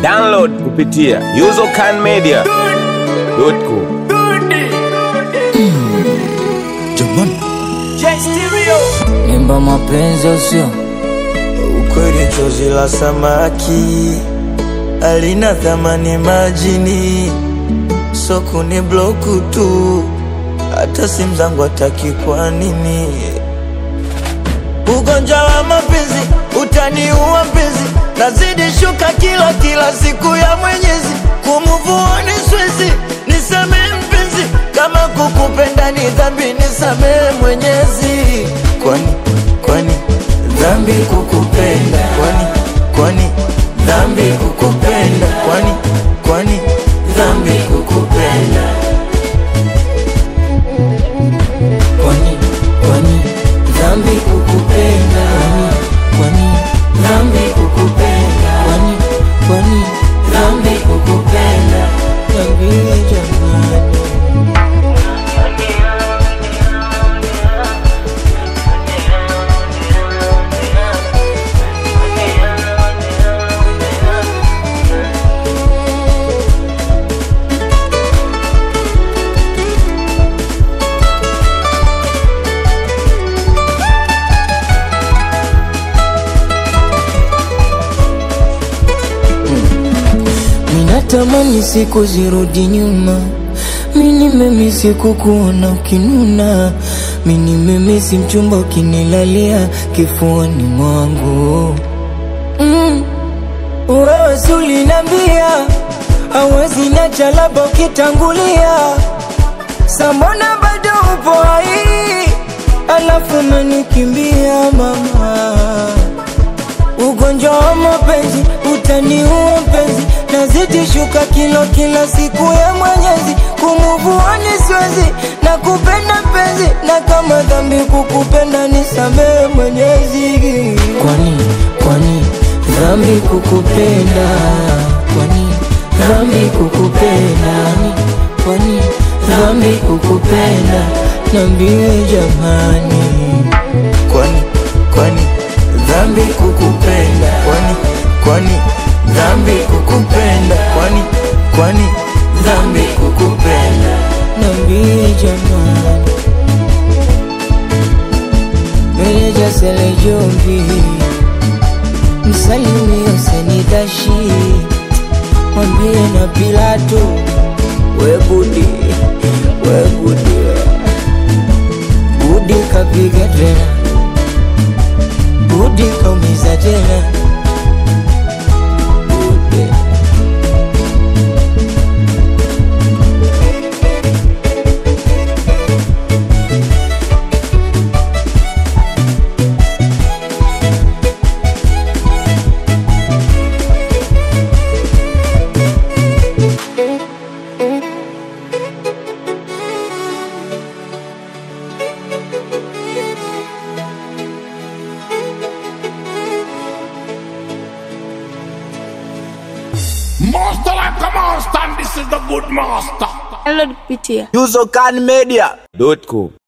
Download kupitia usercanmedia.com. Nimba mapenzi usio Ukweli chozi la samaki alina thamani majini, soko ni bloku tu, hata simu zangu ataki. Kwa nini? Ugonjwa wa mapenzi utaniua mpenzi, nazidi shuka kilo kila siku ya Mwenyezi, kumuvuoni swezi, nisamehe mpenzi, kama kukupenda ni dhambi, nisamehe Mwenyezi. Kwani kwani dhambi kukupenda? Kwani kwani dhambi kukupenda? Kwani kwani dhambi kukupenda? kwani kwani dhambi kukupenda kwani dhambi kukupenda kwani kwani dhambi kukupenda Niambie jamani Minatamani siku zirudi nyuma, mini memisi kukuona ukinuna, mini memisi mchumba ukinilalia kifuani mwangu mm. Wewe si ulinambia hawezi nacha labda ukitangulia, sambona bado upo hai, alafu umenikimbia mama Ugonjwa wa mapenzi utaniua mpenzi, nazidi shuka kilo kila siku ya Mwenyezi, kumuvuani siwezi na kupenda mpenzi, na kama dhambi kukupenda nisamehe Mwenyezi. Kwani kwani dhambi kukupenda? Kwani dhambi kukupenda? Kwani dhambi kukupenda? Niambie jamani. Kwani kwani dhambi kukupenda? Kwani kwani dhambi kukupenda? Kwani kwani dhambi kukupenda? Niambie jamani, meneja Sele Jombi, msalimie Senidashi, mwambie na Pilato, we Budi, we Budi, Budi kapiga tena, Budi kaumiza tena, Budi. Master like a master, and this is the good master. Download kupitia usercanmedia.com.